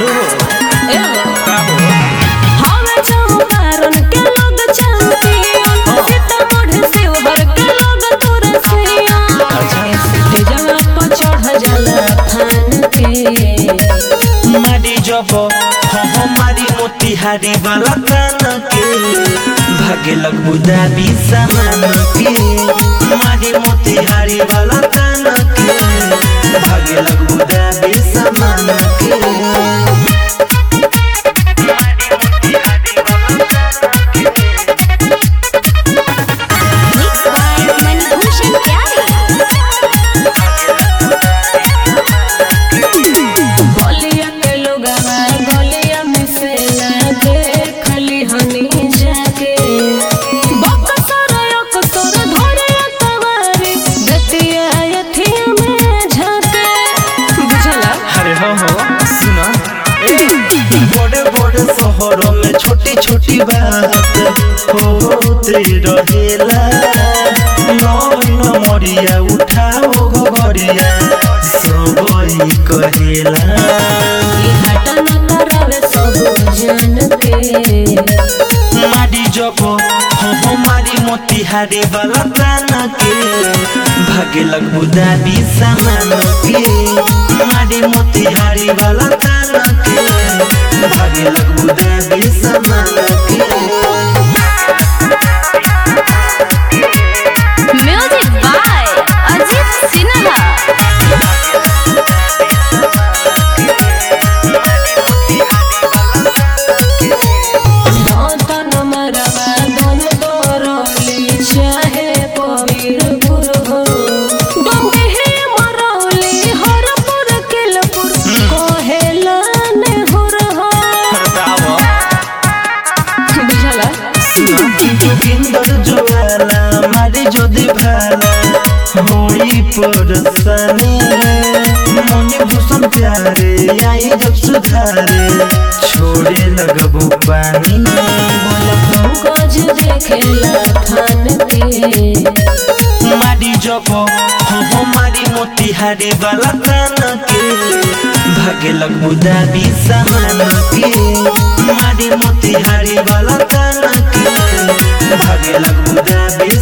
ए हो का हो हवे चौपारण के लोग चैंपियन सीतामढ़ी शिवहर के लोग तुरसियन तेजवा पर चढ़ जाला थान के मारी जब हो मारी मोतिहारी वाला कान के भागे लगबू दाबी सामान के मारी मोतिहारी वाला कान के भागे लगबू दाबी सामान के Mixed by Manibhushan Pyare. गलिया के लोगवा गलिया में से ना देखली हनी जाके बकसर अकसर धरे तवारी दतिया अथिया में झाके बुझला अरे हो हो सुना बड़े बड़े शहरों में छोटी छोटी बात होते रहेला नौन मरिया उठाओ घरिया सबई कहेला ई घाटा न करावे सब जान के मारी जब हो मारी मोतिहारी वाला प्राण के भागे लगबू दाबी सामान के मारी मोतिहारी वाला प्राण के भागे लगबू दाबी सामान के Music by Ajit Sinha. धन मरवा धन दरली चाहे पवीर पुर हो डोंगे हे मरौली हरपुर किलपुर कहेला ने हुर हो बुझला जोगिंदर जोवाला मारी जोदी भाला होई परसानी मने भूषण प्यारे आई जब सुधारे छोड़े लगबू पानी बोला पंकज देखेला थान के मारी जब हो मारी मोतिहारी वाला कान के भागे लगबू दाबी सामान के मारी मोतिहारी वाला कान के भागे लगबू दाबी